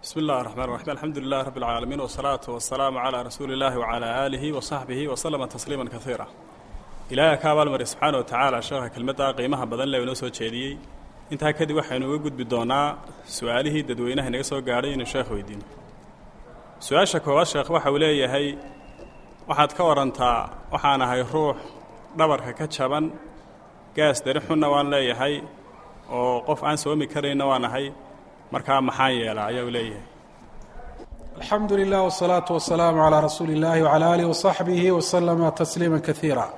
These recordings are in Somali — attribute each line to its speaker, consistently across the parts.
Speaker 1: bismi اllahi الرحman الرaحيم alxamdu lilah rab اlcaalamiin wالsalaaةu waالsalaamu عalى rasuuli اllahi وعalى aalihi وصaxbihi وslma tasliima kaiira ilaaha ka abaalmari subxaana watacaala sheekha kelmadda qiimaha badan le inoo soo jeediyey intaa kadib waxaynu uga gudbi doonaa su-aalihii dadweynaha inaga soo gaadhay inuu sheekh weydiino su-aasha koowaad sheekh waxa uu leeyahay waxaad ka warantaa waxaan ahay ruux dhabarka ka jaban gaas dari xunna waan leeyahay oo qof aan soomi karayna waan ahay markaa maxaan yeelaa ayaa uu leeyahay
Speaker 2: alxamdu lilah wالsalaaةu wasalaamu calىa rasuuli اllahi wعalى alih waصaxbihi waslama tasliima kaiira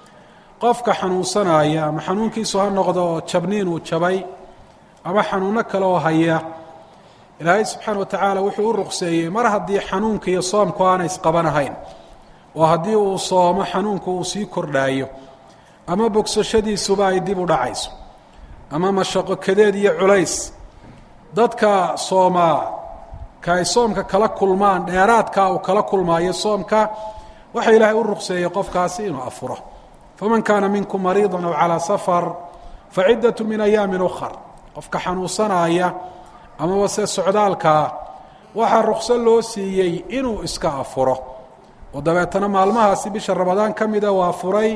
Speaker 2: qofka xanuunsanaya ama xanuunkiisu ha noqdo oo jabniin uu jabay ama xanuuno kale oo haya ilaahay subxaana wa tacaala wuxuu u ruqseeyey mar haddii xanuunka iyo soomku aanay isqabanahayn oo haddii uu soomo xanuunku uu sii kordhaayo ama bogsashadiisuba ay dib u dhacayso ama mashaqo kadeed iyo culays dadka soomaa ka ay soomka kala kulmaan dheeraadkaa uu kala kulmaayo soomka waxa ilaahay u ruqseeyey qofkaasi inuu afuro faman kaana minkum mariida aw calىa safar faciddat min ayaamin ukhar qofka xanuunsanaaya amaba se socdaalkaa waxaa rukso loo siiyey inuu iska afuro oo dabeetana maalmahaasi bisha ramadaan ka mida waa furay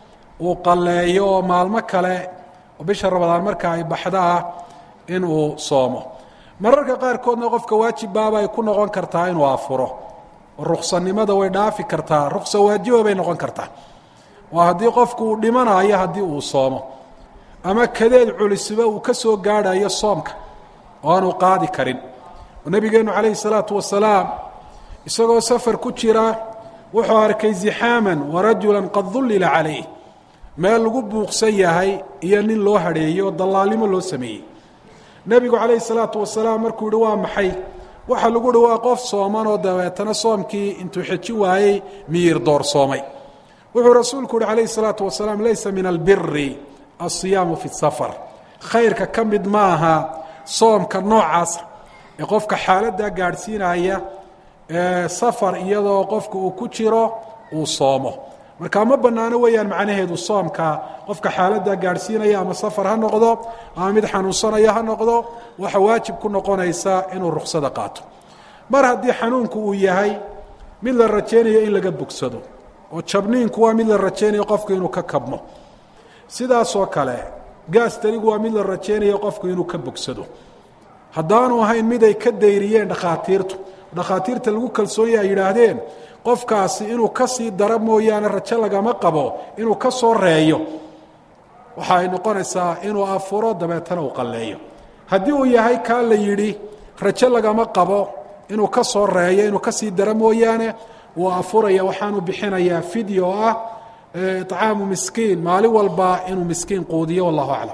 Speaker 2: uu qalleeyo oo maalmo kale oo bisha ramadaan marka ay baxdaa inuu soomo mararka qaarkoodna qofka waajib baaba ay ku noqon kartaa inuu afuro oo ruksanimada way dhaafi kartaa ruksa waajiba bay noqon kartaa waa haddii qofku uu dhimanayo haddii uu soomo ama kadeed culisiba uu ka soo gaadhayo soomka oo aanu qaadi karin oo nebigeennu calayhi salaatu wasalaam isagoo safar ku jira wuxuu arkay zixaaman warajulan qad dullila calayh meel lagu buuqsan yahay iyo nin loo hadheeyey oo dallaalnimo loo sameeyey nebigu calayhi salaatu wasalaam markuu yihi waa maxay waxaa lagu yihi waa qof sooman oo dabeetana soomkii intuu xejin waayey miyir doorsoomay wuxuu rasuulku uhi calayhi salaatu wasalaam laysa min albiri alsiyaamu fi safar khayrka ka mid maaha soomka noocaasa ee qofka xaaladdaa gaadhsiinaya ee safar iyadoo qofka uu ku jiro uu soomo marka ma bannaano weeyaan macnaheedu soomka qofka xaaladdaa gaadhsiinaya ama safar ha noqdo ama mid xanuunsanaya ha noqdo waxa waajib ku noqonaysa inuu ruksada qaato mar haddii xanuunku uu yahay mid la rajaynayo in laga bogsado oo jabniinku waa mid la rajaynayo qofku inuu ka kabmo sidaasoo kale gaas tarigu waa mid la rajaynayo qofku inuu ka bogsado haddaanu ahayn mid ay ka dayriyeen dhakhaatiirtu dhakhaatiirta lagu kalsoonyaha ay yidhaahdeen qofkaasi inuu ka sii daro mooyaane rajo lagama qabo inuu ka soo reeyo waxa ay noqonaysaa inuu afuro dabeetana uu qalleeyo haddii uu yahay kaa la yidhi rajo lagama qabo inuu ka soo reeyo inuu ka sii daro mooyaane wuu afuraya waxaanu bixinayaa fideo oo ah طcaamu miskiin maalin walba inuu miskiin quudiyo wallahu aclam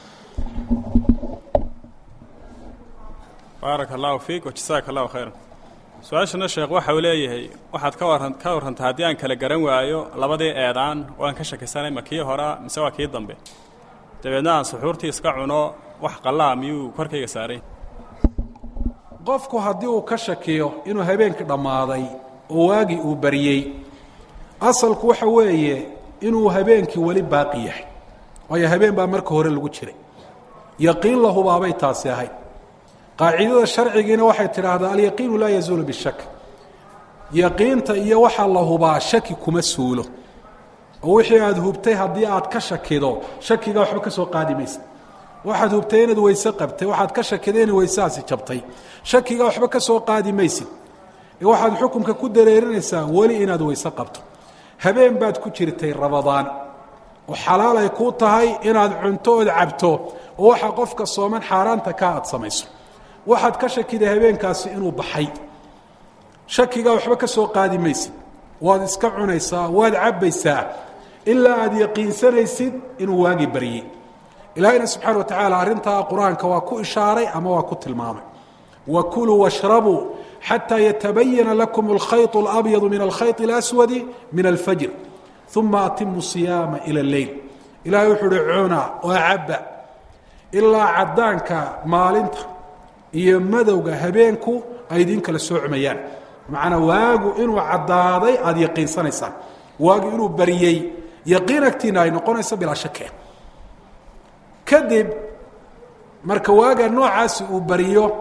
Speaker 1: baaraka allahu fiik wajasaaka allahu khayra su-aashana sheekh waxa uu leeyahay waxaad ka waran ka warrantaa haddii aan kala garan waayo labadii eedaan waan ka shakisanay ma kii horaa mise waa kii dambe dabeedna aan suxuurtii iska cuno wax qallaa miyuu korkayga saaray
Speaker 2: qofku haddii uu ka shakiyo inuu habeenkii dhammaaday oo waagii uu bariyey asalku waxa weeye inuu habeenkii weli baaqi yahay waayo habeen baa marka hore lagu jiray yaqiin la hubaabay taasi ahayd qaacidada sharcigiina waxay tidhaahdaa alyaqiinu laa yazuulu bishak yaqiinta iyo waxaa la hubaa shaki kuma suulo oo wixii aada hubtay haddii aad ka shakido shakigaa waxba ka soo qaadi maysa waxaad hubtay inaad weyse qabtay waxaad ka shakiday inay weyseaasi jabtay shakigaa waxba ka soo qaadi maysid ee waxaad xukunka ku dareerinaysaa weli inaad weyse qabto habeen baad ku jirtay rabadaan oo xalaal ay kuu tahay inaad cunto ood cabto oo waxaa qofka sooman xaaraanta ka aad samayso waxaad ka shakiday habeenkaasi inuu baxay shakigaa waxba ka soo qaadi maysid waad iska cunaysaa waad cabbaysaa ilaa aad yaqiinsanaysid inuu waagi baryey ilaahayna subxaana wa tacaala arrintaa qur-aanka waa ku ishaaray ama waa ku tilmaamay wakuluu washrabuu xatى ytabayana lakum اlkhayط اlabyadu min alkhayط اlaswadi min alfajr uma atimu صiyaama ilى اleyl ilahay wuxuu uhi cuna oo caba ilaa cadaanka maalinta iyo madowga habeenku ay idin kala soocmayaan macnaa waagu inuu caddaaday aada yaqiinsanaysaan waagu inuu baryey yaqiin agtiina ay noqonayso bilaa shake kadib marka waaga noocaasi uu bariyo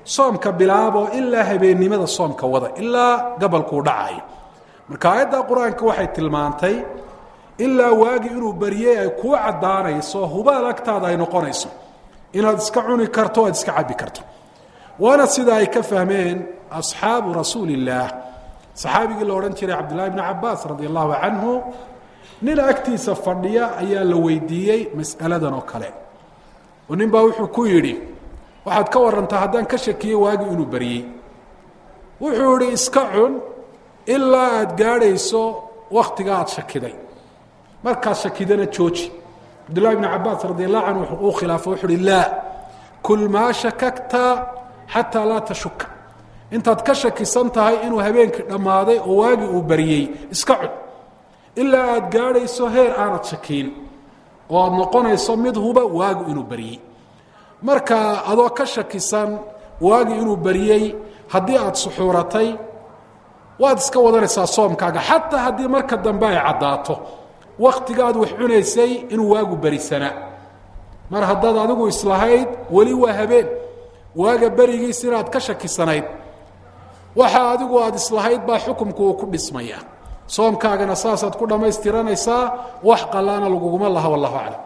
Speaker 2: soomka bilaabo ilaa habeennimada soomka wada ilaa gabalkuu dhacayo marka aayadda qur-aanka waxay tilmaantay ilaa waagi inuu baryey ay kuu caddaanayso hubaal agtaada ay noqonayso inaad iska cuni karto o aad iska cabbi karto waana sida ay ka fahmeen asxaabu rasuuli illaah saxaabigii la odhan jiray cabdillahi bni cabaas radi allahu canhu nin agtiisa fadhiya ayaa la weydiiyey mas'aladan oo kale oo nin baa wuxuu ku yidhi waxaad ka warantaa haddaan ka shakiyey waagi inuu baryey wuxuu idhi iska cun ilaa aad gaadhayso wakhtiga aad shakiday markaad shakidana jooji cabdullahi bni cabaas radi allahu canhu wuxuu uu khilaafo wuxu uhi laa kul maa shakagta xataa laa tashuka intaad ka shakisan tahay inuu habeenkii dhammaaday oo waagii uu baryey iska cun ilaa aad gaadhayso heer aanad shakiin oo aad noqonayso mid huba waagu inuu baryey marka adoo ka shakisan waagii inuu baryey haddii aad suxuuratay waad iska wadanaysaa soomkaaga xataa haddii marka dambe ay caddaato wakhtigaad wax cunaysay inuu waagu berisanaa mar haddaad adigu islahayd weli waa habeen waaga berigiis inaad ka shakisanayd waxa adigu aad islahayd baa xukumku uu ku dhismaya soomkaagana saasaad ku dhammaystiranaysaa wax qallaana laguguma laha wallahu aclam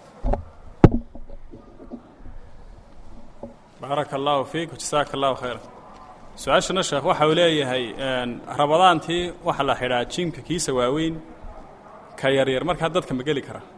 Speaker 1: baaraka allahu fiik jasaaka allahu khayra su-aashana sheekh waxa uu leeyahay rabadaantii waxaa la xidhaa jimka kiisa waaweyn ka yaryar markaa dadka ma geli kara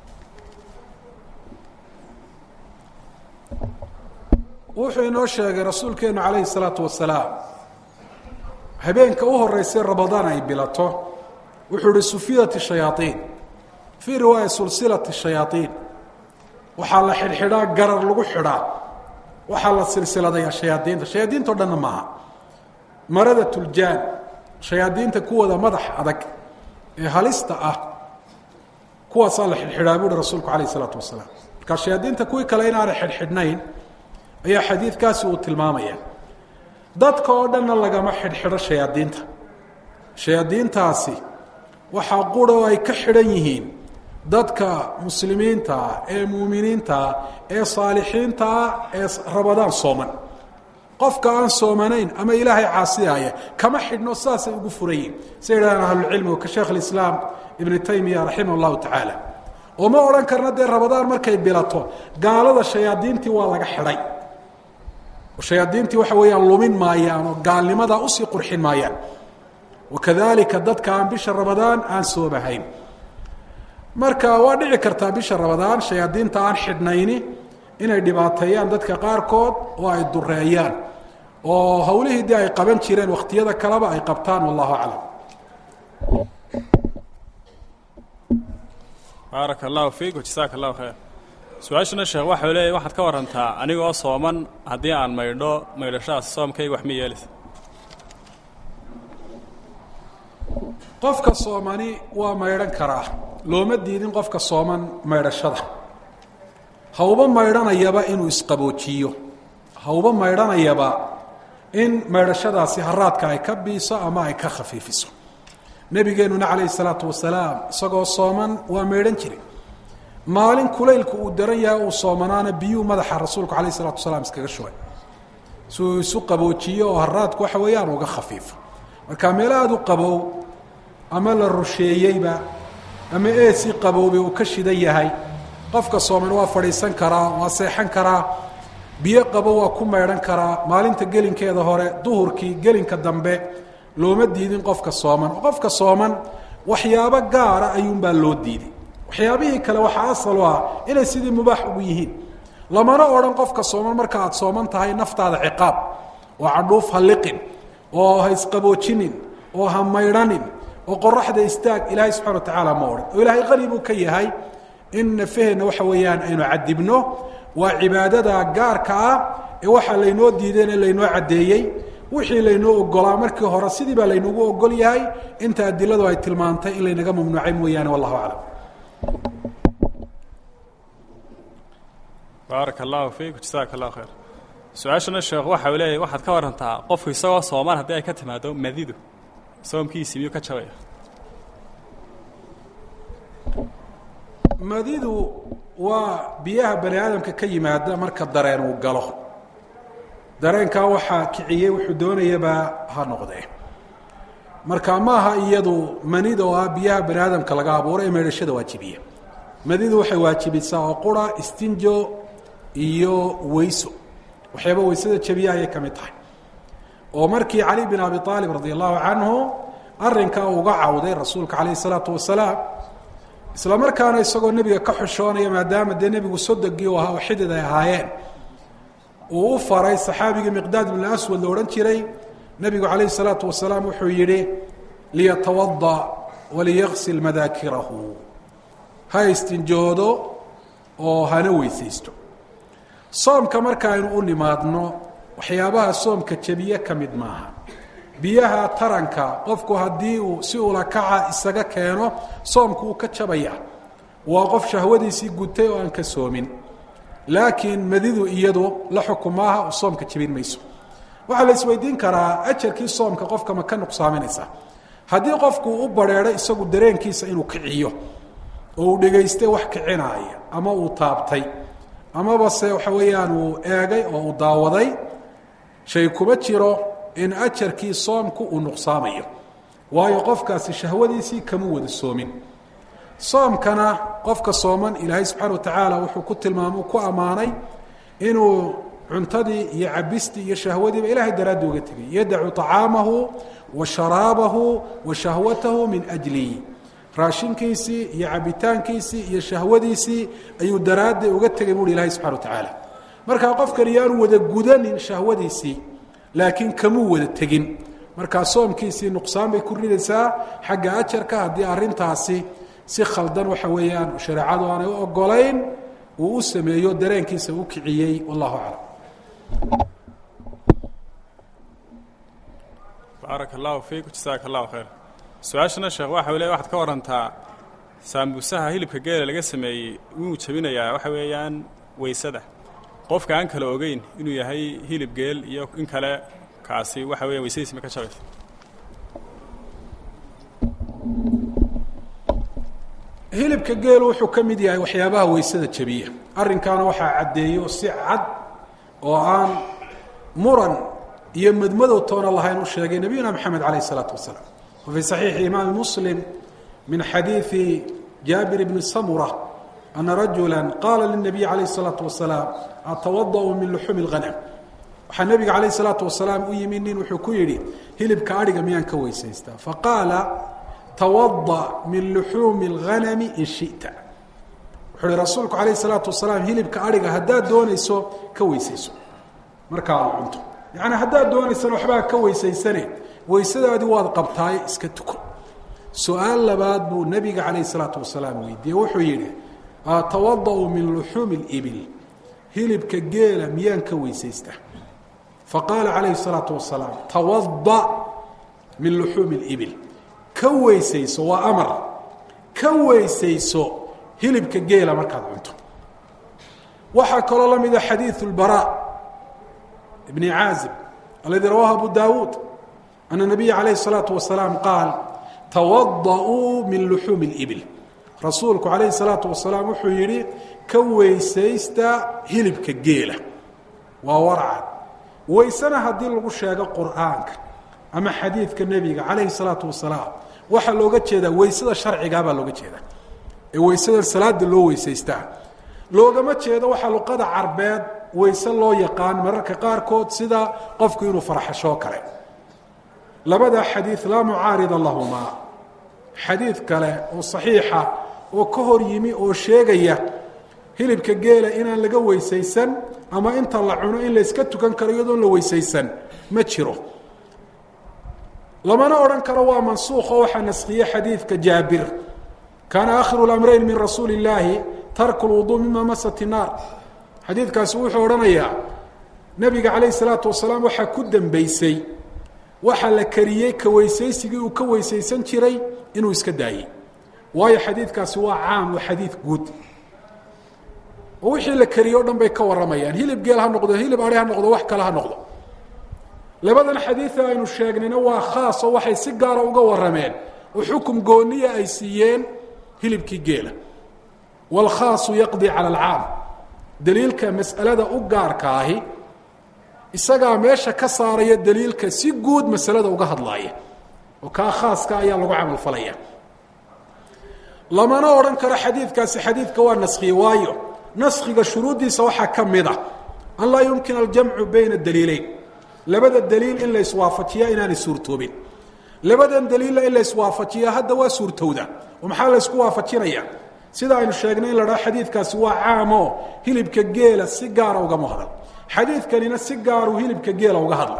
Speaker 2: wuxuu inoo sheegay rasuulkeennu calayhi salaatu wasalaam habeenka u horeysay ramadaan ay bilato wuxuu ihi sufidat shayaaiin fii riwaaya sulsilat shayaaiin waxaa la xidhxidhaa garar lagu xidhaa waxaa la silsiladayaa shayaadiinta shayaadiinto dhanna maaha marada tuljaan shayaadiinta kuwooda madax adag ee halista ah kuwaasaa la xidhxidhaa buuhi rasuulku calayh isalaatu wasalaam markaa shayaadiinta kuwii kale inaanay xidhxidhnayn ayaa xadiidkaasi uu tilmaamaya dadka oo dhanna lagama xidhxidho shayaadiinta shayaadiintaasi waxaa qura oo ay ka xidhan yihiin dadka muslimiintaa ee muuminiintaa ee saalixiintaa ee rabadaan sooman qofka aan soomanayn ama ilaahay caasiyaaya kama xidhno saasay ugu furan yihin say yidhahdaan ahlucilmigu ka sheekh alislaam ibnu taymiya raximah allahu tacaala oo ma odhan karna dee rabadaan markay bilato gaalada shayaadiintii waa laga xidhay shayaadiintii waxa weeyaan lumin maayaan oo gaalnimadaa usii qurxin maayaan wakadalika dadka aan bisha ramadaan aan soomahayn marka waa dhici kartaa bisha ramadaan shayaadiinta aan xidhnayni inay dhibaateeyaan dadka qaarkood oo ay dureeyaan oo hawlihii dee ay qaban jireen wakhtiyada kaleba ay qabtaan wallahu aclam
Speaker 1: baaraka allahu fiik jasaaka allahu khayr su-aashana sheekh waxau leeyahy waxaad ka warantaa anigoo sooman haddii aan maydho maydhashadaas soomkayga wax ma yeelaysa
Speaker 2: qofka soomani waa maydhan karaa looma diidin qofka sooman maydhashada hauba maydhanayaba inuu isqaboojiyo hauba maydhanayaba in maydhashadaasi haraadka ay ka biiso ama ay ka khafiifiso nebigeenuna calayhi salaatu wasalaam isagoo sooman waa maydhan jiray maalin kulaylku uu daran yahay uu soomanaana biyuu madaxa rasuulku calayh isalatu wasalaam iskaga shubay si uu isu qaboojiyo oo haraadku waxa weeyaan uga khafiifo marka meel aada u qabow ama la rusheeyeyba ama eesii qaboobay uu ka shidan yahay qofka sooman waa fadhiisan karaa waa seexan karaa biyo qabo waa ku maydhan karaa maalinta gelinkeeda hore duhurkii gelinka dambe looma diidin qofka sooman oo qofka sooman waxyaabo gaara ayuunbaa loo diiday waxyaabihii kale waxaa asal u ah inay sidii mubaax ugu yihiin lamana odhan qofka sooman marka aad sooman tahay naftaada ciqaab oo cadhuuf ha liqin oo ha isqaboojinin oo ha maydhanin oo qoraxda istaag ilaahay subxana wa tacaala ma odhan oo ilaahay qani buu ka yahay in nafaheenna waxa weeyaan aynu cadibno waa cibaadada gaarka ah ee waxaa laynoo diideen ee laynoo caddeeyey wixii laynoo ogolaa markii hore sidii baa laynagu ogol yahay inta adiladu ay tilmaantay in laynaga mamnuucay mooyaane wallahu aclam
Speaker 1: baaraka allahu fiik jasaaka allahu khayr su-aashana sheekh waxa uu leeyahy waxaad ka warantaa qofku isagoo soomaan haddii ay ka timaado madidu soomkiisii miyuu ka jabaya
Speaker 2: madidu waa biyaha bani aadamka ka yimaada marka dareen uu galo dareenkaa waxaa kiciyey wuxuu doonayabaa ha noqdee marka maaha iyadu manida oo ah biyaha bani aadamka laga abuuro ee meedhashada waajibiya manidu waxay waajibisaa oo qura istinjo iyo weyso waxyaaba weysada jabiya ayay ka mid tahay oo markii cali bin abi aalib radi allahu canhu arrinkaa uga cawday rasuulka calayh isalaatu wasalaam isla markaana isagoo nebiga ka xushoonaya maadaama dee nebigu sodogii u ahaa oo xidid ay ahaayeen uu u faray saxaabigii miqdaad bin aswad la odhan jiray nebigu calayhi salaatu wasalaam wuxuu yidhi liyatawada waliyaqsil madaakirahu ha istinjoodo oo hana weysaysto soomka marka aynu u nimaadno waxyaabaha soomka jebiye ka mid maaha biyaha taranka qofku haddii uu si ulakaca isaga keeno soomku uu ka jabaya waa qof shahwadiisii gutay oo aan ka soomin laakiin madidu iyadu la xukumaaha oo soomka jebin mayso waxaa la isweydiin karaa ajarkii soomka qofka ma ka nuqsaaminaysa haddii qofku u bareero isagu dareenkiisa inuu kiciyo oo uu dhegaystay wax kicinaaya ama uu taabtay amaba se waxa weeyaan uu eegay oo uu daawaday shay kuma jiro in ajarkii soomku uu nuqsaamayo waayo qofkaasi shahwadiisii kama wada soomin soomkana qofka sooman ilaahay subxaana wa tacaala wuxuu ku tilmaamay ku ammaanay inuu cuntadii iyo cabistii iyo shahwadiiba ilahay daraaddi uga tegay yadacu طacaamahu wa sharaabahu wa shahwatahu min ajli raashinkiisii iyo cabitaankiisii iyo shahwadiisii ayuu daraaddi uga tegay buuhi ilahay subxana wa tacaala markaa qofkani yaanu wada gudanin shahwadiisii laakiin kamuu wada tegin markaa soomkiisii nuqsaan bay ku ridaysaa xagga ajarka haddii arintaasi si khaldan waxa weeyaan shareecadu aanay u ogolayn uu u sameeyo dareenkiisa u kiciyey wallahu aclam
Speaker 1: baaraka allahu fiik jasaaka allahu khayr su-aashana sheekh waxa le waxaad ka warantaa saambuusaha hilibka geela laga sameeyey wuu jebinayaa waxa weeyaan weysada qofka aan kala ogeyn inuu yahay hilib geel iyo in kale kaasi waxa weya weysadiisi ma ka jabaysa
Speaker 2: hilibka geelu wuxuu ka mid yahay waxyaabaha weysada jebiya arrinkaana waxaa caddeeyo si cad oo aan muran iyo madmadow toona lahayn u sheegay nabiyuna moxamed calayh isalaatu wasalaam wa fii saxiixi imaami muslim min xadiidi jaabir bni samura ana rajula qaala linabiy calayh isalaatu wasalaam atawada'u min luxuumi اlghanam waxaa nebiga calayh isalaatu wasalaam u yimi nin wuxuu ku yidhi hilibka adhiga miyaan ka weysaystaa faqaala tawada min luxuumi اlghanami in shita wuxuu ihi rasuulku calayh isalaatu wasalaam hilibka adhiga haddaad doonayso ka weysayso markaa aad cunto yacni haddaad doonaysana waxbaa ka weysaysane weysadaadii waad qabtaaye iska tuko su-aal labaad buu nebiga calayh isalaatu wasalaam weydiiyey wuxuu yidhi atawada'u min luxuumi اlibil hilibka geela miyaan ka weysaystaa faqaala calayhi الsalaatu wasalaam tawada min luxuumi اlibil ka weysayso waa amar ka weysayso hilibka geela markaad cunto waxaa kaloo la mida xadiiثu اlbarا bni caazib aladi rawaahu abu dawuud ana nabiya calayh الsalaatu wasalaam qaal tawada'uu min luxuumi اlibil rasuulku calayhi الsalaatu wasalaam wuxuu yidhi ka weysaysta hilibka geela waa warcad weysena haddii lagu sheego qur'aanka ama xadiidka nebiga calayhi الsalaatu wasalaam waxaa looga jeedaa weysada sharcigaa baa looga jeedaa ee weysadan salaada loo weysaystaa loogama jeedo waxaa luqada carbeed weyse loo yaqaan mararka qaarkood sida qofku inuu farxashoo kale labada xadiid laa mucaarida lahumaa xadiid kale oo saxiixa oo ka hor yimi oo sheegaya hilibka geela inaan laga weysaysan ama inta la cuno in layska tukan karo iyadoon la weysaysan ma jiro lamana odhan karo waa mansuuq oo waxaa naskhiye xadiidka jaabir kaana akhiru اlamrayn min rasuuli اllaahi tarku lwuduu mima masat الnaar xadiidkaasi wuxuu odhanayaa nebiga calayh الsalaatu wasalaam waxaa ku dembeysay waxa la kariyey ka weysaysigii uu ka weysaysan jiray inuu iska daayey waayo xadiidkaasi waa caam waa xadiid guud oo wixii la kariye o dhan bay ka warramayaan hilib geel ha noqdo hilib ari ha noqdo wax kale ha noqdo labadan xadiida aynu sheegnayna waa khaas oo waxay si gaara uga warrameen oo xukum gooniya ay siiyeen hilibkii geela waalkhaasu yaqdi cala alcaam daliilka mas'alada u gaarka ahi isagaa meesha ka saaraya daliilka si guud masalada uga hadlaaya oo kaa khaaska ayaa lagu camal falaya lamana odhan karo xadiidkaasi xadiidka waa naskhiye waayo naskhiga shuruuddiisa waxaa ka mid a an laa yumkina aljamcu bayna daliileyn labada daliil in la iswaafajiya inaanay suurtoobin labadan daliilla in la iswaafajiya hadda waa suurtowda oo maxaa la ysku waafajinaya sida aynu sheegnay in la dhaho xadiidkaasi waa caamoo hilibka geela si gaara ugama hadal xadiidkanina si gaaruu hilibka geela uga hadla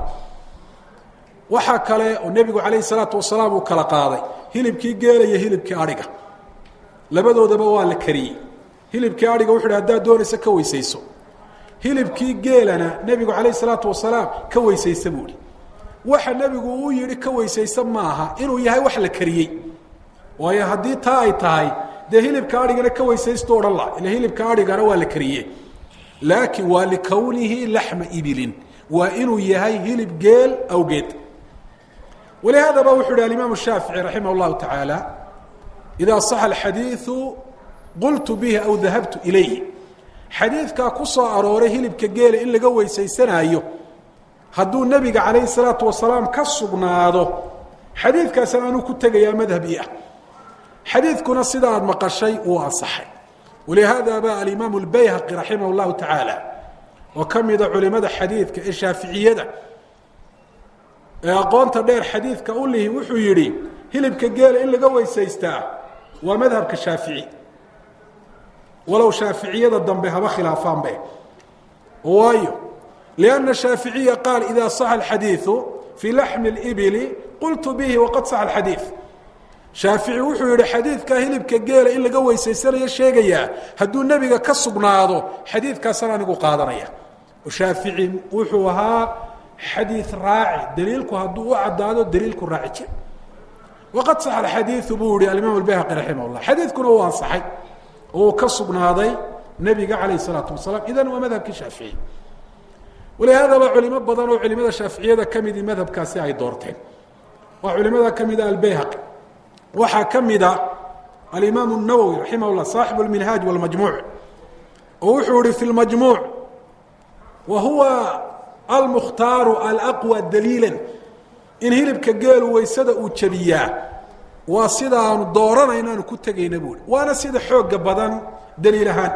Speaker 2: waxaa kale oo nebigu calayhi salaatu wasalaam uu kala qaaday hilibkii geela iyo hilibkii adhiga labadoodaba waa la kariyey hilibkii adhiga wuxu uhi haddaad doonaysa ka weysayso hilibkii geelana nebigu calayhi salaatu wasalaam ka weysaysa buu ihi waxa nebigu uu yidhi ka weysaysa maaha inuu yahay wax la kariyey waayo haddii taa ay tahay dee hilibka adhigana ka weysaysto odhan la ila hilibka adhigana waa la kariye laakiin waa likownihi laxma ibilin waa inuu yahay hilib geel awgeed walihaadaba wuxu uhi alimaam shaafici raximah اllahu tacaala ida صaxa alxadiiثu qultu bihi aw dahabtu ilayhi xadiidkaa ku soo arooray hilibka geela in laga weysaysanaayo hadduu nebiga calayhi الsalaatu wasalaam ka sugnaado xadiidkaasna anuu ku tegayaa madhab i ah xadiidkuna sida aad maqashay wuu ansaxay walihaada ba alimaam اlbayhaqi raximah اllahu tacaala oo ka mida culimada xadiidka ee shaaficiyada ee aqoonta dheer xadiidka u lihi wuxuu yidhi hilibka geela in laga weysaystaa waa madhabka shaafici walow shaaficiyada dambe haba khilaafaanbe waayo lianna shaaficiya qaal ida saxa alxadiiثu fii laxmi اlibili qultu bihi waqad saxa alxadiiث shaafici wuxuu yihi xadiidka hilibka geela in laga weysaysanayo sheegayaa hadduu nebiga ka sugnaado xadiidkaasana anigu qaadanaya shaafici wuxuu ahaa xadiid raaci daliilku hadduu u caddaado daliilku raaci jir waqad saxa alxadiiu buu yihi alimaam albayhaqi raximah llah xadiidkuna uu ansaxay oo uu ka sugnaaday nebiga calayh isalaatu wasalaam idan waa madhabkii shaafici walihaadaba culimo badan oo culimada shaaficiyada ka midii madhabkaasi ay doorteen waa culimada ka mida albayhaqi waxaa ka mida alimaam الnawowi raximah llah saaxibu اlminhaaj wاlmajmuuc oo wuxuu yihi fi lmajmuuc wa huwa almukhtaaru alaqwى daliila in hilibka geelu weysada uu jabiyaa waa sida aanu dooranayno aanu ku tegayna buui waana sida xooga badan daliil ahaan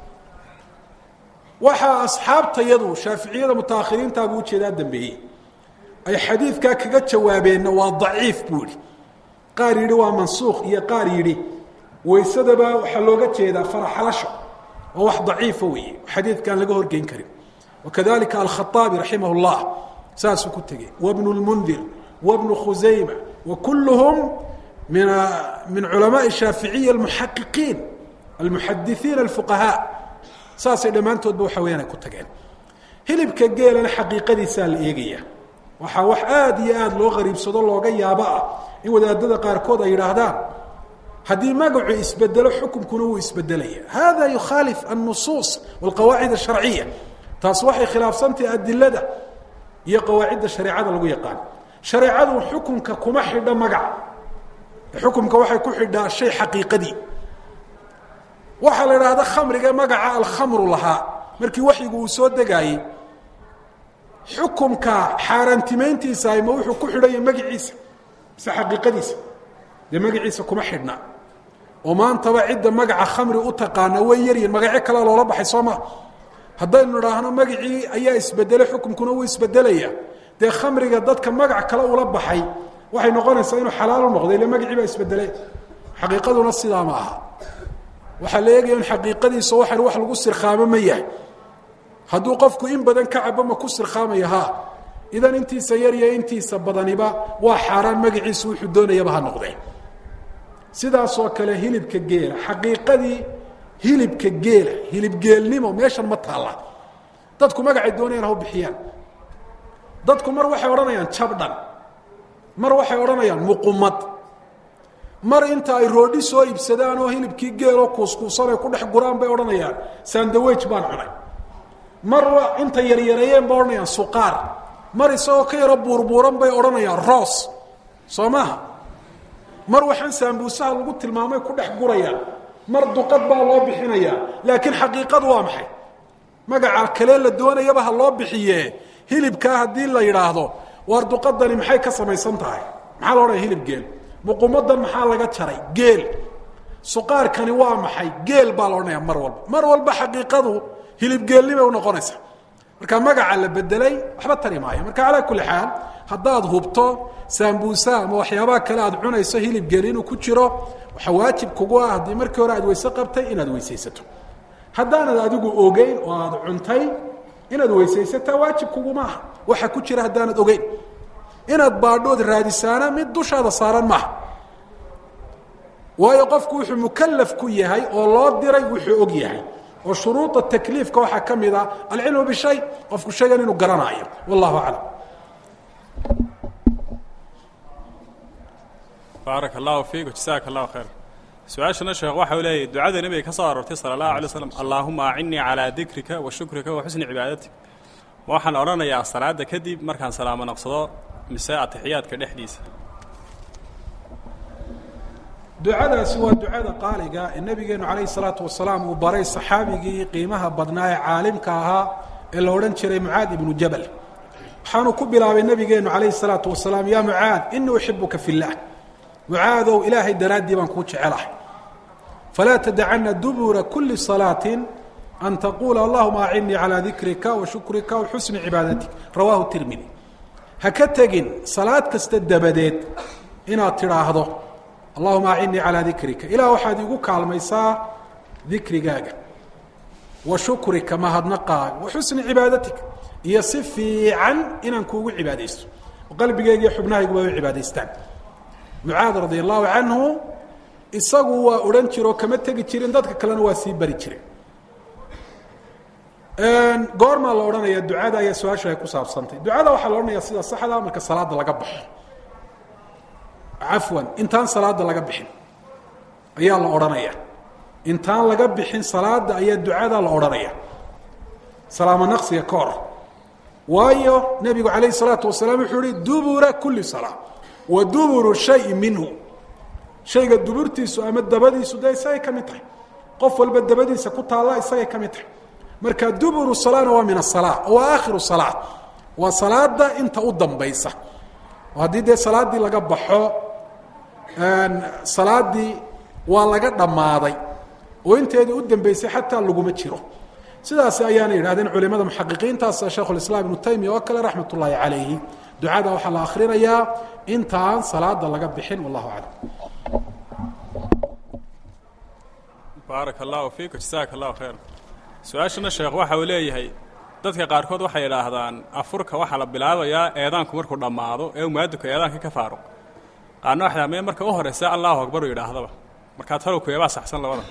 Speaker 2: waxaa asxaabtayadu shaaficiyada mutaakhiriintaabuu ujeedaa dambeeyey ay xadiidkaa kaga jawaabeenna waa daciif buu ihi qaar yidhi waa mansuukh iyo qaar yidhi weysadaba waxaa looga jeedaa faraxalasho waa wax daciifa weeye xadiidkaan laga horgeyn karin wakadalika alkhaaabi raximah اllah saasuu ku tegey wabnu lmundir wabnu khusayma wa kulluhum min min culamaai shaaficiya almuxaqiqiin almuxadisiin alfuqahaa saasay dhammaantoodba waxa weyaan ay ku tageen hilibka geelana xaqiiqadiisaa la eegaya waxaa wax aada iyo aada loo qariibsado looga yaabo ah in wadaadada qaarkood ay yidhaahdaan haddii magacu isbedelo xukumkuna wuu isbedelaya hada yukhaalif alnusuus walqawaacid asharciya taas waxay khilaafsantahay adilada iyo qawaacidda shareecada lagu yaqaan shareecadu xukunka kuma xidho magaca xukumka waxay ku xidhaa shay xaqiiqadii waxaa la idhaahda khamriga magaca alkhamru lahaa markii waxyigu uu soo degaayey xukumka xaaraantimayntiisa ma wuxuu ku xidhanya magiciisa mise xaqiiqadiisa dee magaciisa kuma xidhna oo maantaba cidda magaca khamri u taqaana way yaryihin magacyo kale loola baxay soo maa haddaynu idhaahno magacii ayaa isbedelay xukumkuna wuu isbedelaya dee khamriga dadka magac kale ula baxay waxay noqonaysaa inuu xalaal u noqday ile magacii baa isbedelay xaqiiqaduna sidaa ma aha waxaa la eegaya in xaqiiqadiisa waxan wax lagu sirkhaamo ma yahay hadduu qofku in badan ka cabo ma ku sirkhaamaya ha idan intiisa yar iyo intiisa badaniba waa xaaraan magaciisu wuxuu doonayaba ha noqdee sidaasoo kale hilibka geela xaqiiqadii hilibka geela hilibgeelnimo meeshan ma taalla dadku magacay doonayaan ha u bixiyaan dadku mar waxay odhanayaan jabdhan mar waxay odhanayaan muqumad mar inta ay roodhi soo iibsadaan oo hilibkii geeloo kuuskuusan ay ku dhex guraan bay odhanayaan sandawage baan cunay mar inta yaryareeyeen bay odhanayaan suqaar mar isagoo ka yaro buurbuuran bay odhanayaan roos soo maaha mar waxaan saambuusaha lagu tilmaamay ku dhex gurayaan mar duqad baa loo bixinayaa laakiin xaqiiqadu waa maxay magaca kale la doonayaba ha loo bixiye hilibkaa haddii la yidhaahdo waar duqadani maxay ka samaysan tahay maxaa la odhanaya hilib geel muqumadan maxaa laga jaray geel suqaarkani waa maxay geel baa la odhanaya mar walba mar walba xaqiiqadu hilibgeelnibay unoqonaysa marka magaca la bedelay waxba tari maayo marka calaa kulli xaal haddaad hubto saambuusa ama waxyaabaha kale aad cunayso hilib geel inuu ku jiro waxaa waajib kugu ah haddii markii hore aad weyse qabtay inaad weysaysato haddaanad adigu ogeyn oo aad cuntay inaad weysaysataa waajib kuguma aha waxa ku jira haddaanad ogeyn inaad baadhood raadisaana mid dushaada saaran maaha waayo qofku wuxuu mukalaf ku yahay oo loo diray wuxuu og yahay oo shuruuda takliifka waxaa ka mid a alcilmu bishay qofku shaygan inuu garanaayo wallahu aclam
Speaker 1: baaraka allahu fiik jasaaka allahu khayr su-aashana sheekh waxa uu leeyahy ducada nebiga ka soo aroortay sala allahu alay slam allaahuma acinnii calaa dikrika wa shukrika wa xusni cibaadatik waxaan odhanayaa salaadda kadib markaan salaamo naqsado mise atixiyaadka dhexdiisa
Speaker 2: ducadaasi waa ducada qaaliga ee nabigeenu calayhi salaatu wasalaam uu baray saxaabigii qiimaha badnaa ee caalimka ahaa ee la odhan jiray mucaad ibnu jabal waxaanu ku bilaabay nabigeenu calayhi salaatu wasalaam yaa mucaad inii uxibuka fi llah mucaadow ilaahay daraaddii baan kuu jecelahay falaa tadacana dubura kuli salaatin an taquula allahuma acinnii calaa dikrika wa shukrika wa xusni cibaadatik rawaahu tirmidi ha ka tegin salaad kasta dabadeed inaad tidhaahdo allahuma acinnii calaa dikrika ilaah waxaad igu kaalmaysaa dikrigaaga wa shukrika mahadnaqaaga wa xusni cibaadatik iyo si fiican inaan kuugu cibaadaysto oo qalbigeyga iyo xubnahayguba u cibaadaystaan mucaad radia allahu canhu isagu waa odhan jire oo kama tegi jirin dadka kalena waa sii bari jire goormaa la odhanaya ducada ayaa su-aasha ay ku saabsantay ducada waxaa la odhanaya sida saxda marka salaada laga baxo cafwan intaan salaada laga bixin ayaa la odhanaya intaan laga bixin salaada ayaa ducada la odhanaya salaamo naqsiga ka hor waayo nebigu calayh salaatu wasalaam wuxuu yihi dubura kuli salaa wa duburu shayi minhu shayga duburtiisu ama dabadiisu dee isagay ka mid tahay qof walba dabadiisa ku taalla isagay ka mid tahay marka duburu salaana waa min asala oo waa aakhiru salaa waa salaada inta u dambaysa oo haddii dee salaaddii laga baxo salaadii waa laga dhammaaday oo inteedii u dambeysay xataa laguma jiro sidaas ayaana yidhahdeen culimada muxaqiqiintaas sheikhu lislaam ibnu taymiya oo kale raxmat ullaahi calayhi ducada waxaa la akhrinayaa intaan salaada laga bixin wallahu aclam
Speaker 1: baaraka allahu fiik jasaaka allahu khayr su-aashana sheekh waxa uu leeyahay dadka qaarkood waxay idhaahdaan afurka waxaa la bilaabayaa eedaanku markuu dhammaado ee uu muadinku eedaanka ka faaruq qaarna waxay dhaha mee marka u horraysa allahu akbar uu yidhaahdaba markaa talow kueebaa saxsan labada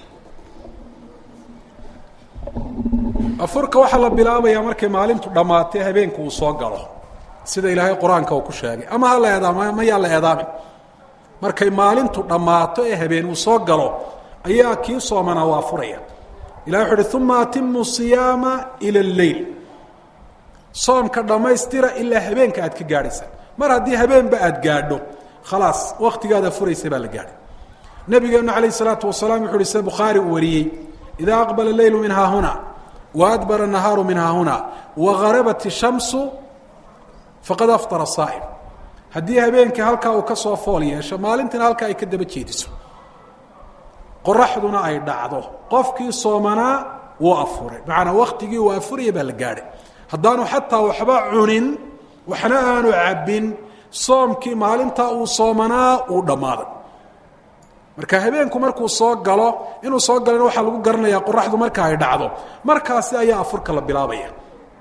Speaker 2: afurka waxaa la bilaabayaa markay maalintu dhammaatay habeenku uu soo galo sida ilaahay qur-aanka uu ku sheegay ama ha la eedaama mayaa la eedaamin markay maalintu dhammaato ee habeen uu soo galo ayaa kii soomanaa waa furaya ilah wuxu uhi uma atimu siyaama ila lleyl soomka dhammaystira ilaa habeenka aad ka gaadhaysaan mar haddii habeenba aad gaadho khalaas waktigaada furaysa baa la gaadhay nabigeenu calayh isalaatu wasalaam wuxu uhi sida bukhaari uu wariyey idaa aqbala leylu min haahuna wa adbara nahaaru min haahuna wa garabat ishamsu faqad aftara saa'im haddii habeenkii halkaa uu ka soo fool yeesho maalintina halkaa ay ka daba jeediso qoraxduna ay dhacdo qofkii soomanaa wuu afuray macanaa waktigii uu afuraya baa la gaadhay haddaanu xataa waxba cunin waxna aanu cabbin soomkii maalintaa uu soomanaa uu dhammaaday marka habeenku markuu soo galo inuu soo galana waxaa lagu garanayaa qoraxdu marka ay dhacdo markaasi ayaa afurka la bilaabaya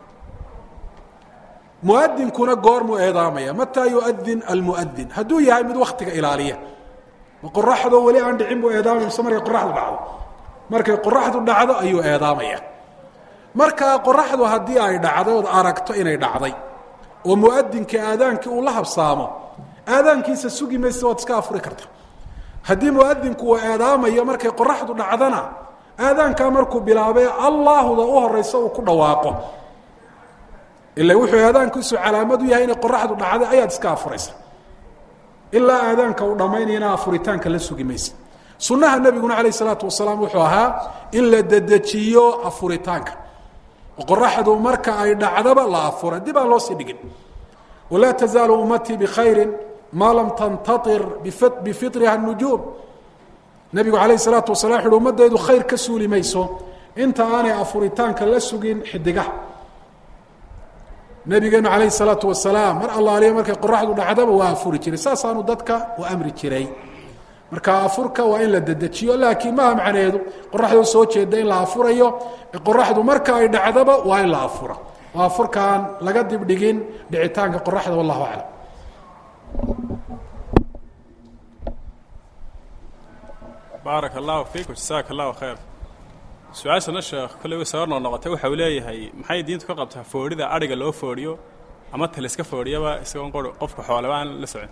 Speaker 2: muadinkuna goormuu eedaamaya mataa yuadin almuadin hadduu yahay mid waktiga ilaaliya ma qoraxdoo weli aan dhicin buu eedaamaya mise markay qoraxdu dhacdo markay qoraxdu dhacdo ayuu eedaamaya markaa qoraxdu haddii ay dhacday ood aragto inay dhacday oo muadinkii aadaankii uu la habsaamo aadaankiisa sugi maysa waad iska afuri karta haddii muadinku uu eedaamayo markay qoraxdu dhacdana aadaankaa markuu bilaabay allaahuda u horeysa uu ku dhawaaqo ila wuxuu aadaankiisu calaamad u yahay inay qoraxdu dhacday ayaad iska afuraysa ilaa aadaanka uu dhammaynayana afuritaanka la sugi maysa sunnaha nebiguna calayh isalaatu wasalaam wuxuu ahaa in la dedejiyo afuritaanka oo qoraxdu marka ay dhacdaba la afura dib aan loo sii dhigin walaa tazaalu ummatii bikhayri maa lam tantair bifitriha nujuum nebigu alayh salaatu wasala wuxu uhi ummadaydu khayr ka suuli mayso inta aanay afuritaanka la sugin xidigaha nabigeenu alayh salaatu wasalaam mar allaaliya markay qoraxdu dhacdaba waa afuri jiray saasaanu dadka u amri jiray marka afurka waa in la dedejiyo laakiin maha macneedu qoraxdoo soo jeeda in la afurayo qoraxdu marka ay dhacdaba waa in la afura oo afurkaan laga dibdhigin dhicitaanka qoraxda wallahu aclam
Speaker 1: baarak allahu fiikum jasaaka allahu khayr su-aashana sheekh kolley way soo noo noqotay waxa uu leeyahay maxay diintu ka qabtaa foodhida adhiga loo foodhiyo ama taliska foodhiyaba isagoon qor qofka xooleba aan la socon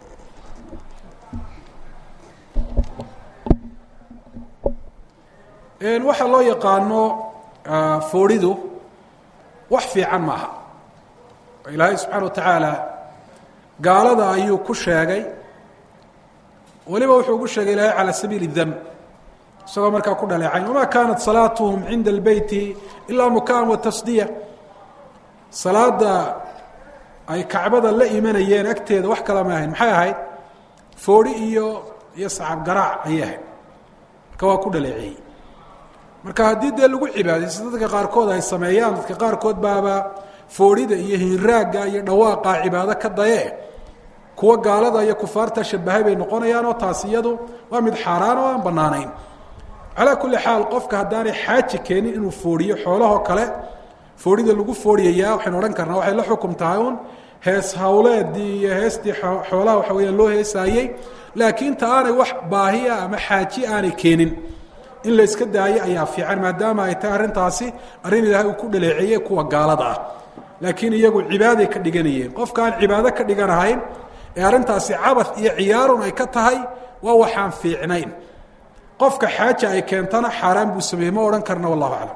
Speaker 2: waxaa loo yaqaano foodhidu wax fiican maaha ilaahay subxaana wa tacaala gaalada ayuu ku sheegay weliba wuxuu ugu sheegay ilaahay calى sabiili اdam isagoo markaa ku dhaleecayn wama kanat salaatuhum cinda اlbeyti ilaa mukaan wa tasdiya salaada ay kacbada la imanayeen agteeda wax kala ma ahayn maxay ahayd foodhi iyo iyo sacab garaac ayay ahayd marka waa ku dhaleeceeyey marka haddii dee lagu cibaadaysto dadka qaarkood ay sameeyaan dadka qaarkood baaba foodhida iyo hinraagga iyo dhawaaqa cibaado ka daye kuwa gaalada iyo kufaarta shabahay bay noqonayaan oo taas iyadu waa mid xaaraan oo aan banaanayn calaa kulli xaal qofka haddaanay xaaji keenin inuu foodhiyo xoolahoo kale foodhida lagu foodhiyayaa waxaynu odhan karnaa waxay la xukum tahay un hees hawleedii iyo heestii xoolaha waxa weyaan loo heesaayey laakiin ta aanay wax baahiya ama xaaji aanay keenin in la iska daayo ayaa fiican maadaama ay tahay arrintaasi arrin ilaahay uu ku dhaleeceeyey kuwa gaalada ah laakiin iyagu cibaaday ka dhiganayeen qofka aan cibaado ka dhiganahayn ee arrintaasi cabad iyo ciyaarun ay ka tahay waa waxaan fiicnayn qofka xaaja ay keentana xaaraan buu sameeyey ma odhan karna wallahu aclam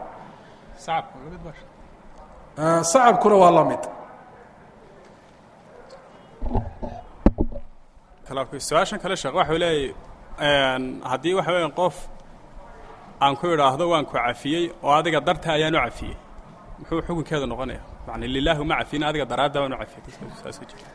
Speaker 2: sacabkuna waa la mid
Speaker 1: su-aashan kale sheekh waxau leeyay haddii waxa weya qof aan ku idhaahdo waan ku cafiyey oo adiga darta ayaan u cafiyey muxuu xukunkeedu noqonaya yani lilahi uma cafiyin adiga daraadda baan u cafiyey saas jira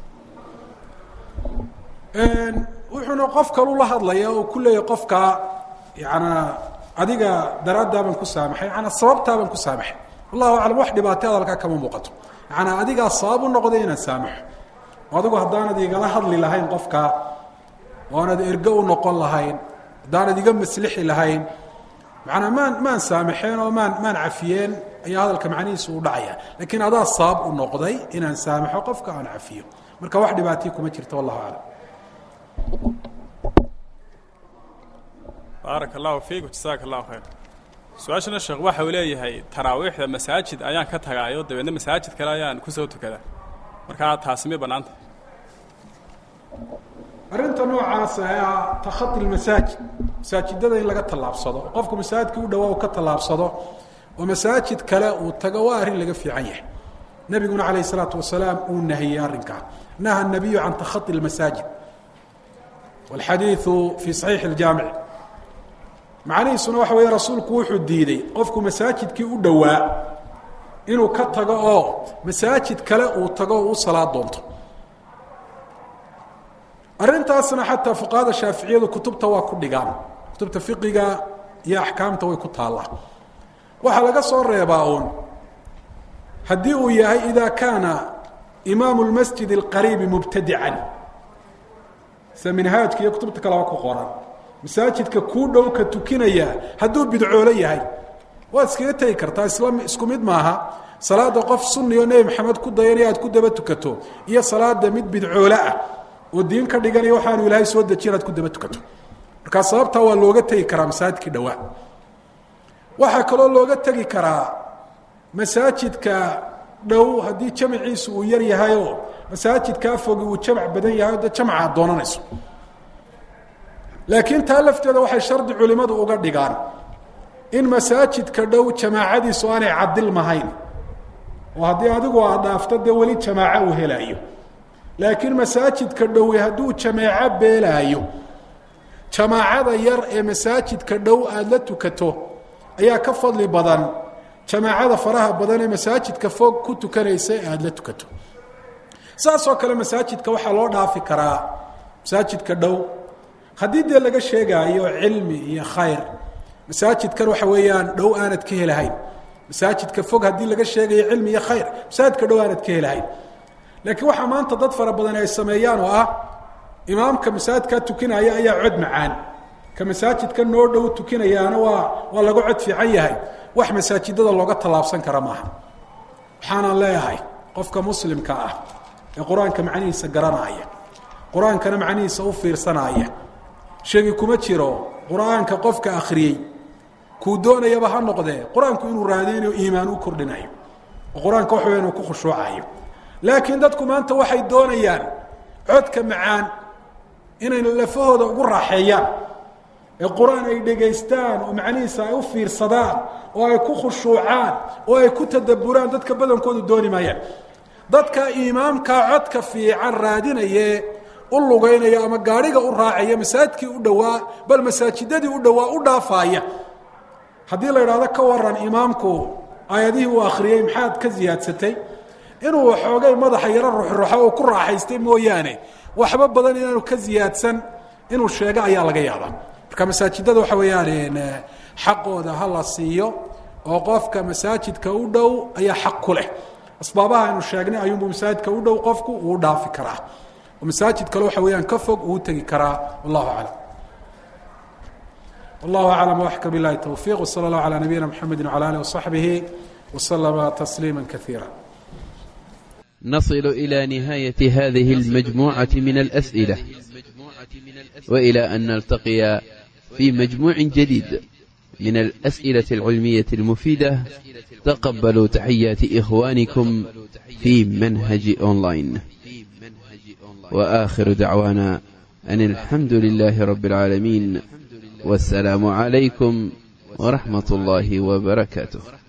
Speaker 2: wuxuuna qof kalu la hadlaya oo ku leeyahy qofkaa yanaa adiga daraaddaa baan ku saamaxay yaana sababtaa baan ku saamaxay wallahu aclam wax dhibaatay hadalkaa kama muuqato yaana adigaa sabab u noqday inaan saamaxo oo adigu haddaanad igala hadli lahayn qofkaa oo aanad ergo u noqon lahayn haddaanad iga maslixi lahayn macanaa maan maan saamaxeen oo maan maan cafiyeen ayaa hadalka macnihiisu u dhacaya laakiin adaa sabab u noqday inaan saamaxo qofka aan cafiyo marka wax dhibaatay kuma jirto wallahu aclam
Speaker 1: baarak allahu fiikum jasaaka allahu khayr su-aashana sheekh waxa uu leeyahay taraawiixda masaajid ayaan ka tagaayo dabeedna masaajid kale ayaan kusoo tukadaa markaa taasi may bannaanta
Speaker 2: arrinta noocaas ah takhai lmasaajid masaajidada in laga tallaabsado oo qofku masaajidkii u dhawaa uu ka tallaabsado oo masaajid kale uu tago waa arrin laga fiican yahay nebiguna calayh isalaatu wasalaam uu nahiyey arrinkaa naha nabiyu can takhai lmasaajid walxadiidu fii saxiixi اljaamic macnihiisuna waxa weeye rasuulku wuxuu diiday qofku masaajidkii u dhowaa inuu ka tago oo masaajid kale uu tago oo u salaad doonto arrintaasna xataa fuqahada shaaficiyadu kutubta waa ku dhigaan kutubta fiqiga iyo axkaamta way ku taallaa waxaa laga soo reebaa uun haddii uu yahay ida kaana imaamu lmasjid اlqariibi mubtadican sida minhaajka iyo kutubta kaleba ku qoran masaajidka kuu dhow ka tukinaya hadduu bidcoolo yahay waad iskaga tegi kartaa isla isku mid maaha salaada qof sunni oo nebi maxamed ku dayanaya aad ku daba tukato iyo salaada mid bidcoole ah oo diin ka dhiganaya waxaanu ilaahay soo dejiy inaad ku daba tukato markaa sababtaa waa looga tegi karaa masaajidkii dhowaa waxaa kaloo looga tegi karaa masaajidka dhow haddii jamciisu uu yar yahayoo masaajidkaa fogi uu jamc badan yahay o de jamcaad doonanayso laakiin taa lafteeda waxay shardi culimadu uga dhigaan in masaajidka dhow jamaacadiisu aanay cadilmahayn oo haddii adigu aad dhaafto dee weli jamaaco uu helaayo laakiin masaajidka dhowe hadduu jamaaco beelaayo jamaacada yar ee masaajidka dhow aada la tukato ayaa ka fadli badan jamaacada faraha badan ee masaajidka fog ku tukanaysa ee aada la tukato saasoo kale masaajidka waxaa loo dhaafi karaa masaajidka dhow haddii dee laga sheegaayo cilmi iyo khayr masaajidkan waxa weeyaan dhow aanad ka helahayn masaajidka fog haddii laga sheegayo cilmi iyo khayr masaajidka dhow aanad ka helahayn laakiin waxaa maanta dad fara badan ay sameeyaan oo ah imaamka masaajidkaa tukinaya ayaa cod macaan ka masaajidka noo dhow tukinayaana waa waa laga cod fiican yahay wax masaajidada looga tallaabsan kara maaha waxaanaan leeyahay qofka muslimka ah ee qur-aanka macnihiisa garanaya qur-aankana macnihiisa u fiirsanaya sheegi kuma jiro qur-aanka qofka akhriyey kuu doonayaba ha noqdee qur-aanku inuu raadeynayo iimaan u kordhinayo oo qur-aanka wax weya inuu ku khushuucayo laakiin dadku maanta waxay doonayaan codka macaan inay lafahooda ugu raaxeeyaan ee qur-aan ay dhegaystaan oo macnihiisa ay u fiirsadaan oo ay ku khushuucaan oo ay ku tadabburaan dadka badankoodu dooni maayaan dadka imaamkaa codka fiican raadinaye u lugaynaya ama gaadhiga u raacaya masaajidkii u dhowaa bal masaajidadii u dhowaa u dhaafaaya haddii la idhahdo ka waran imaamku aayadihii uu akhriyey maxaad ka ziyaadsatay inuu waxoogay madaxa yaro ruxruxo oo ku raaxaystay mooyaane waxba badan inaanu ka ziyaadsan inuu sheego ayaa laga yaabaa marka masaajidada waxa weeyaan xaqooda ha la siiyo oo qofka masaajidka u dhow ayaa xaq ku leh asbaabaha aynu sheegnay ayuunbuu masaajidka u dhow qofku uu dhaafi karaa oo masaajid kale waxa weeyaan ka fog uu tegi karaa wallahu aclam wallahu aclam waxka bilahi towfiiq wsala allahu calaa nabiyina mxamedi wcala alih wasaxbihi waslama tasliima kaiira
Speaker 3: نصل إلى نهاية هذه المجموعة من الأسئلة وإلى أن نلتقي في مجموع جديد من الأسئلة العلمية المفيدة تقبلوا تحيات إخوانكم في منهج أونلاين وآخر دعوانا أن الحمد لله رب العالمين والسلام عليكم ورحمة الله وبركاته